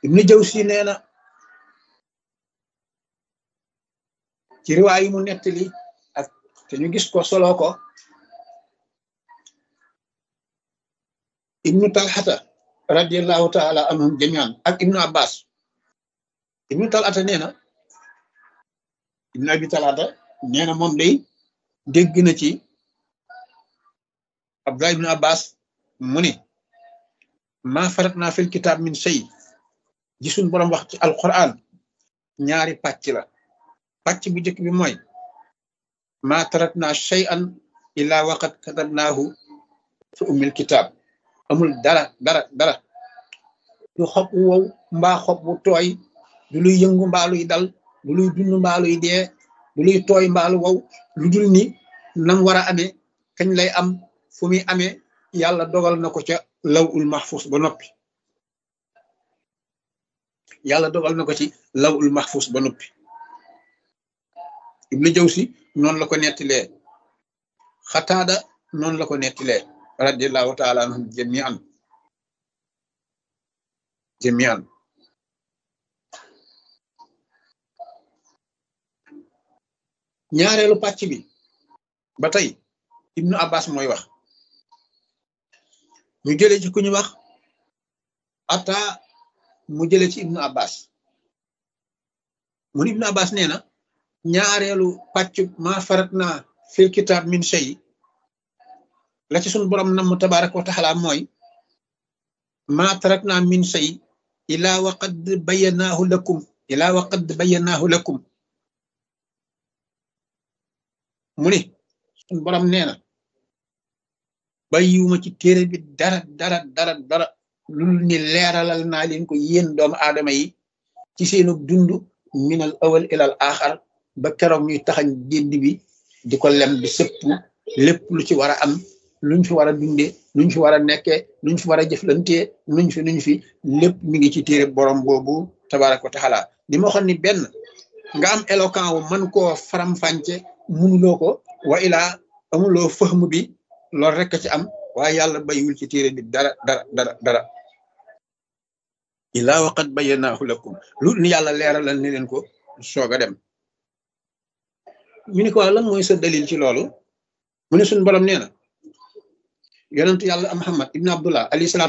ibnu jawsi nee na ci riwaay yi mu nettali ak te ñu gis ko solo ko ibnu talxata radiallahu taala anhum jamian ak ibnu abbas ibnu talxata nee na ibnu abi talxata nee na moom day dégg na ci abdullah ibnu abbas mu ne maa farat naa fil kitaab min shay gisul boroom wax ci alquran ñaari pàcc la pàcc bu njëkk bi mooy maa tarat naa shay an illaa waqat katabnaahu fi ummil kitaab amul dara dara dara du xob wu wow mbaa xob wu tooy du luy yëngu mbaa luy dal du luy dund mbaa luy dee du luy tooy mbaa lu wow lu dul ni nam war a amee kañ lay am fu muy amee yàlla dogal na ko ca law ul mahfus ba noppi yàlla dogal na ko ci law ul mahfus ba noppi ibnu jawsi noonu la ko nettilee xataada noonu la ko nettilee radiallahu taala anhum jamian jamian ñaareelu pàcc bi ba tey ibnu abbas mooy wax ñu jëlee ci ku ñu wax ata mu jëlee ci ibnu abbas mun ibnu abbas nee na ñaareelu pàcc ma farat na fil kitab min shay la ci sun borom nam tabaraka wa taala mooy ma tarak na min shay ila wa qad bayyanahu lakum ila wa qad bayyanahu lakum mu ne sun borom nee na bàyyiwuma ci téere bi dara dara dara dara lul ni leeralal naa leen ko yéen doomu aadama yi ci seenu dund minal awal ilal axar ba keroog ñuy taxañ gédd bi di ko lem di sëpp lépp lu ci war a am luñ fi war a dundee luñ fi war a nekkee luñ fi war a jëflantee nuñ fi nuñ fi lépp mi ngi ci téere borom boobu tabaraka wa taala di ma waxoon ni benn nga am éloquent wu mën koo faram-fànce munuloo ko wa ilaa amuloo fëhm bi loolu rek ci am waaye yàlla bayiwul ci téere bi dara dara dara dara ilaa waqat bayyanahu lakum lu ni yàlla leeralal ni leen ko soog a dem ñu ni ko lan mooy sa dalil ci loolu mu ne suñu borom nee na yonentu yàlla Muhammad ibn Abdullah alayhi salaam